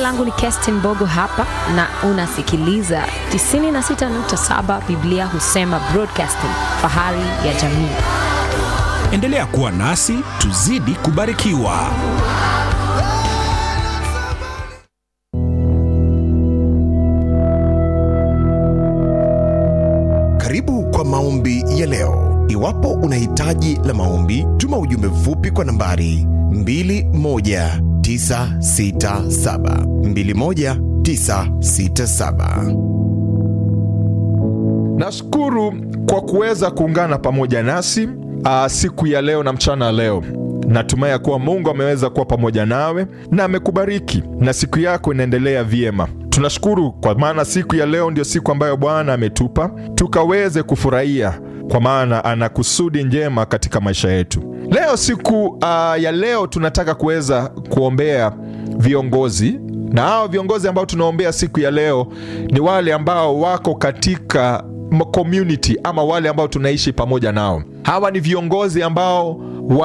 langu ni Kestin Bogo hapa na unasikiliza 96.7 Biblia husema broadcasting, fahari ya jamii. Endelea kuwa nasi tuzidi kubarikiwa. Karibu kwa maombi ya leo. Iwapo una hitaji la maombi, tuma ujumbe mfupi kwa nambari 21967 21967. Nashukuru kwa kuweza kuungana pamoja nasi uh, siku ya leo na mchana leo. Natumai ya kuwa Mungu ameweza kuwa pamoja nawe na amekubariki na siku yako inaendelea vyema. Tunashukuru kwa maana siku ya leo ndio siku ambayo Bwana ametupa tukaweze kufurahia, kwa maana ana kusudi njema katika maisha yetu. Leo siku uh, ya leo tunataka kuweza kuombea viongozi na hao viongozi ambao tunaombea siku ya leo ni wale ambao wako katika community ama wale ambao tunaishi pamoja nao. Hawa ni viongozi ambao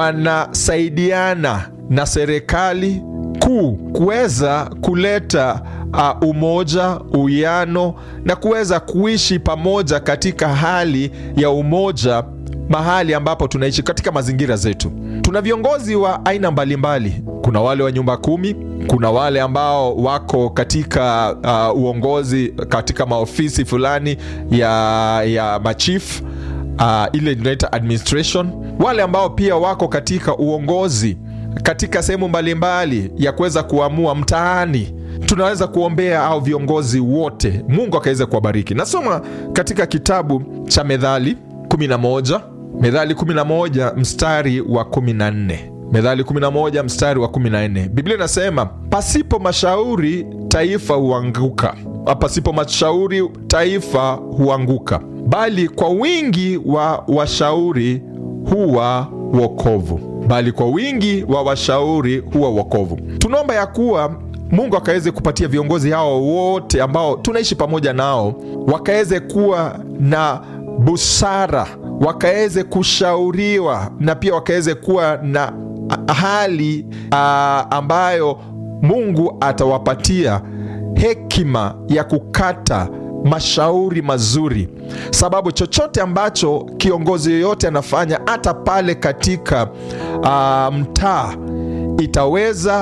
wanasaidiana na serikali kuu kuweza kuleta uh, umoja, uwiano na kuweza kuishi pamoja katika hali ya umoja mahali ambapo tunaishi katika mazingira zetu. Tuna viongozi wa aina mbalimbali. Kuna wale wa nyumba kumi, kuna wale ambao wako katika uh, uongozi katika maofisi fulani ya, ya machief uh, ile tunaita administration, wale ambao pia wako katika uongozi katika sehemu mbalimbali ya kuweza kuamua mtaani. Tunaweza kuombea au viongozi wote, Mungu akaweza kuwabariki. Nasoma katika kitabu cha Methali 11 Methali 11 mstari wa 14. Methali 11 mstari wa 14, Biblia inasema pasipo mashauri taifa huanguka, pasipo mashauri taifa huanguka, bali kwa wingi wa washauri huwa wokovu, bali kwa wingi wa washauri huwa wokovu. Tunaomba ya kuwa Mungu akaweze kupatia viongozi hao wote ambao tunaishi pamoja nao, wakaweze kuwa na busara wakaweze kushauriwa na pia wakaweze kuwa na hali uh, ambayo Mungu atawapatia hekima ya kukata mashauri mazuri, sababu chochote ambacho kiongozi yoyote anafanya hata pale katika uh, mtaa itaweza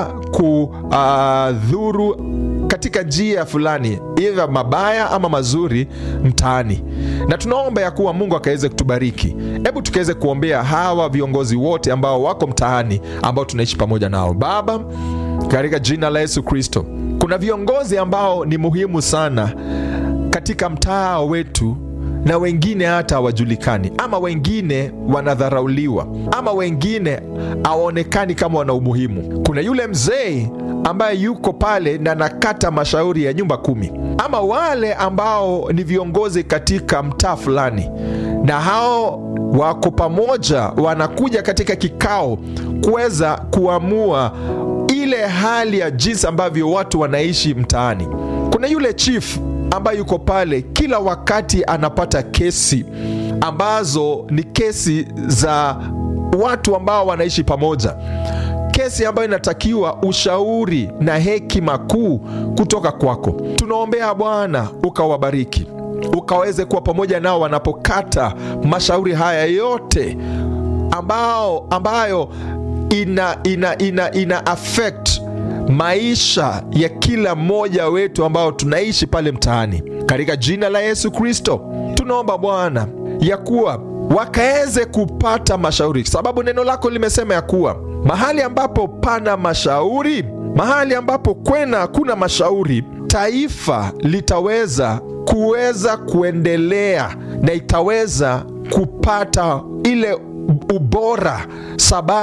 kudhuru uh, katika njia fulani idha mabaya ama mazuri mtaani, na tunaomba ya kuwa Mungu akaweze kutubariki. Hebu tukaweze kuombea hawa viongozi wote ambao wako mtaani, ambao tunaishi pamoja nao. Baba, katika jina la Yesu Kristo, kuna viongozi ambao ni muhimu sana katika mtaa wetu na wengine hata hawajulikani, ama wengine wanadharauliwa, ama wengine hawaonekani kama wana umuhimu. Kuna yule mzee ambaye yuko pale na nakata mashauri ya nyumba kumi, ama wale ambao ni viongozi katika mtaa fulani, na hao wako pamoja, wanakuja katika kikao kuweza kuamua ile hali ya jinsi ambavyo watu wanaishi mtaani. Kuna yule chief ambaye yuko pale kila wakati anapata kesi ambazo ni kesi za watu ambao wanaishi pamoja, kesi ambayo inatakiwa ushauri na hekima kuu kutoka kwako. Tunaombea Bwana ukawabariki, ukaweze kuwa pamoja nao wanapokata mashauri haya yote ambao ambayo ina, ina, ina, ina affect maisha ya kila mmoja wetu ambao tunaishi pale mtaani. Katika jina la Yesu Kristo tunaomba Bwana ya kuwa wakaweze kupata mashauri, sababu neno lako limesema ya kuwa mahali ambapo pana mashauri, mahali ambapo kwena kuna mashauri, taifa litaweza kuweza kuendelea na itaweza kupata ile ubora sababu